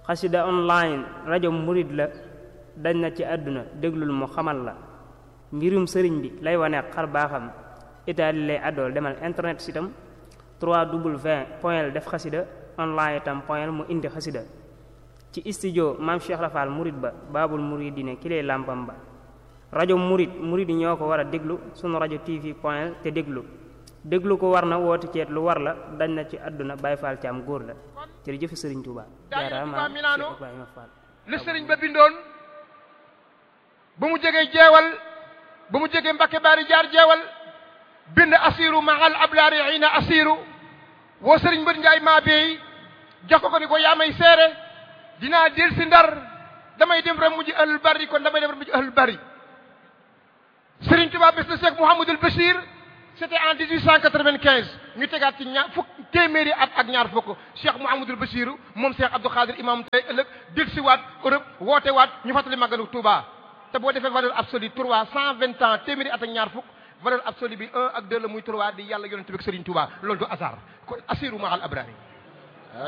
xasida online rajo murid la dañ na ci àdduna déglul mu xamal la mbirum sëriñ bi lay wane xar baaxam itaali lay àddool demal internet sitam 3w point def xasida online itam point mu indi xasida ci studio maam Cheikh Rafal murid ba baabul muridine ki lay làmpam ba rajo murid murid yi ñoo ko war a déglu sunu rajo tv point te déglu déglu ko war na woote ceet lu war la dañ na ci àdduna Baay Faal ci am góor la jërëjëf Sëriñ Tuuba jaaraama Cheikh Ibrahima Fall li sëriñ ba bindoon ba mu jegee jeewal ba mu jegee Mbakke Baari jaar jeewal bind asiru mahal ablaari xiina asiru woo sëriñ mbër njaay maa beey jox ko ko ni ko yaa may seere dinaa del si ndar damay dem rek mujj ahlul bari kon damay dem rek mujj ahlul bari sëriñ Tuubaa bés na Cheikh Mouhamadul Bachir c'était en 1895 ñu tegaat ci ñaar fukk téeméeri at ak ñaar fukk Cheikh Mouhamadul Bachir moom Cheikh Abdou Khadir imam tey ëllëg del si waat Europe woote waat ñu fàttali màggalu Touba te boo defee valeur absolue trois cent vingt ans téeméeri at ak ñaar fukk valeur absolue bi un ak deux la muy trois di yàlla yonent bi ak Serigne Touba loolu du hasard kon assiru mahal abrari